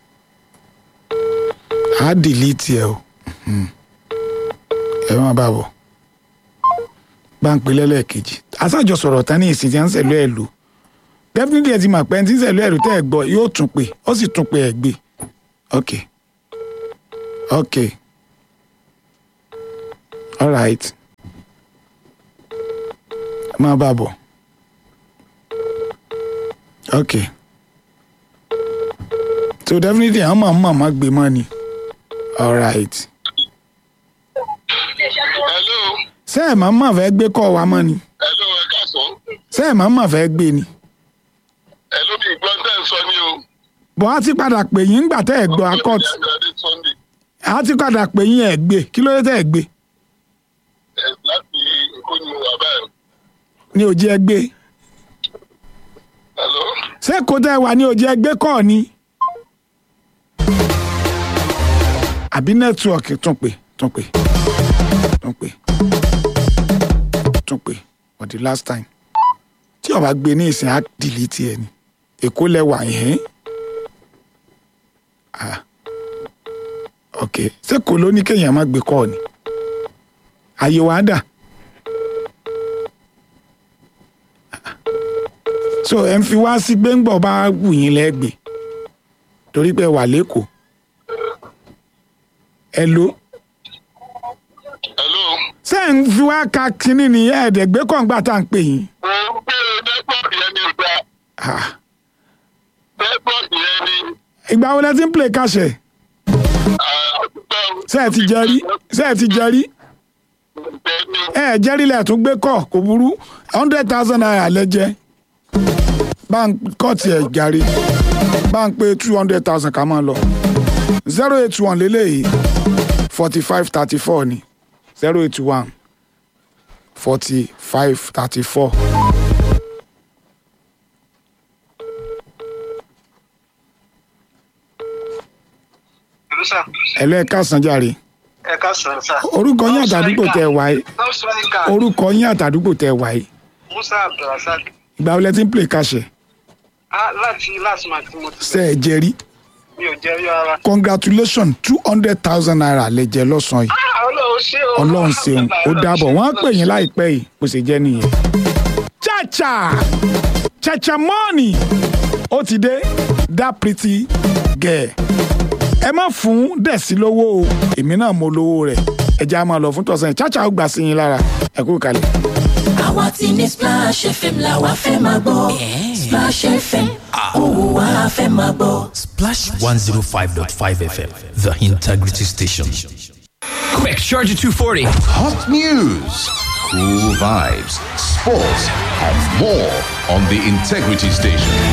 á dìlítì ẹ o Mhm. ẹ má bá bọ̀ bá ń pè lẹ́lẹ́kejì aṣáájọ sọ̀rọ̀ tán ní ìsìn tí wọ́n ń sẹ̀lú ẹ̀ lò definitely ẹ ti mọ̀ pé ẹni tí ń sẹ̀lú ẹ̀ lò tẹ́ ẹ gbọ́ yóò tún pè ó sì tún pè ẹ̀ gbé ok ok alright ẹ má bá bọ̀ ok so definitely àwọn máa ń mọ̀ má gbé mọ́ ni alright ṣé ẹ̀ máa ń mọ̀ fẹ́ gbé kọ́ wa mọ́ ni ṣé ẹ̀ máa ń mọ̀ fẹ́ gbé ni ẹ ló bí ìgbọ́n tẹ́ ń sọ ní o. bọ́ á ti padà pè yín ńgbà tẹ́ ẹ̀ gbọ́ akọ́t á ti padà pè yín ẹ̀ gbé kí ló dé tẹ́ ẹ̀ gbé ẹ láti èkó ni mo wà báyìí. ní òjì ẹ gbé Hello? ṣé kò tẹ́ ẹ wà ní òjì ẹ gbé kọ́ ni àbí nẹ́tíwọ̀kì tún pè tún pè tún pè tún pè for the last time tí ó bá gbé ní ìsìn á dìlítì ẹ ni èkó lẹwà yẹn ah ok ṣé kò ló ní kéèyàn má gbé kọ́ ni àyè wàá dà so ẹ ń fi wá sí gbẹ́ngbọ̀ bá wù yín lẹ́gbẹ̀ẹ́ torí pé ẹ wà lẹ́kọ̀ọ́ ẹ ló ṣé ẹ ń fi wá ka kínní ni ẹ̀ẹ́dẹ̀gbẹ́ kọ̀ǹgbà tá à ń pè yín. Ah. ìgbà wo lẹ ti ń play kàṣẹ ṣé ẹ ti jẹ rí ṣé ẹ ti jẹ rí ẹ ẹ jẹ rí lẹ tún gbé kọ kò burú hundred thousand naira lẹ jẹ bá ń kọ́ tiẹ̀ jàre bá ń pé two hundred thousand ká máa lọ zero eight one lélẹ́yìí forty five thirty four ni zero eight one forty five thirty four. ẹ̀lọ́ ẹ̀ka sanjare ẹ ká sọ̀rọ̀ sá. orúkọ yín àtàdúgbò tẹ wáyé lọ́sọ̀ríkà orúkọ yín àtàdúgbò tẹ wáyé musa abdulrasaq ìgbà wo lẹ ti ń play kàṣẹ Ah, láti last month tí mo ti ṣe ẹ jẹ rí mi ò jẹ́ rí ara. congratulations two hundred thousand naira lẹ jẹ lọ́sàn-án yìí Ah, ọlọ́run ṣé o. ọlọ́run ṣeun ó dábọ̀ wọ́n á pè yín láìpẹ́ yìí bó ṣe jẹ́ nìyẹn. chacha chacha money ó ti dé that pretty girl ẹ má fún dẹ̀sí lówó o èmi náà mo lówó rẹ̀ ẹ jẹ́ á máa lọ fún tọ̀sán yìí chacha ó gbà sí yín lára ẹ kú kalẹ̀. àwa ti ní splash fm la wa fẹ́ máa gbọ́ splash fm òwò wa fẹ́ máa gbọ́. Splash 105.5 FM, the integrity station. Quick, Charger 240. Hot news, cool vibes, sports, and more on the Integrity Station.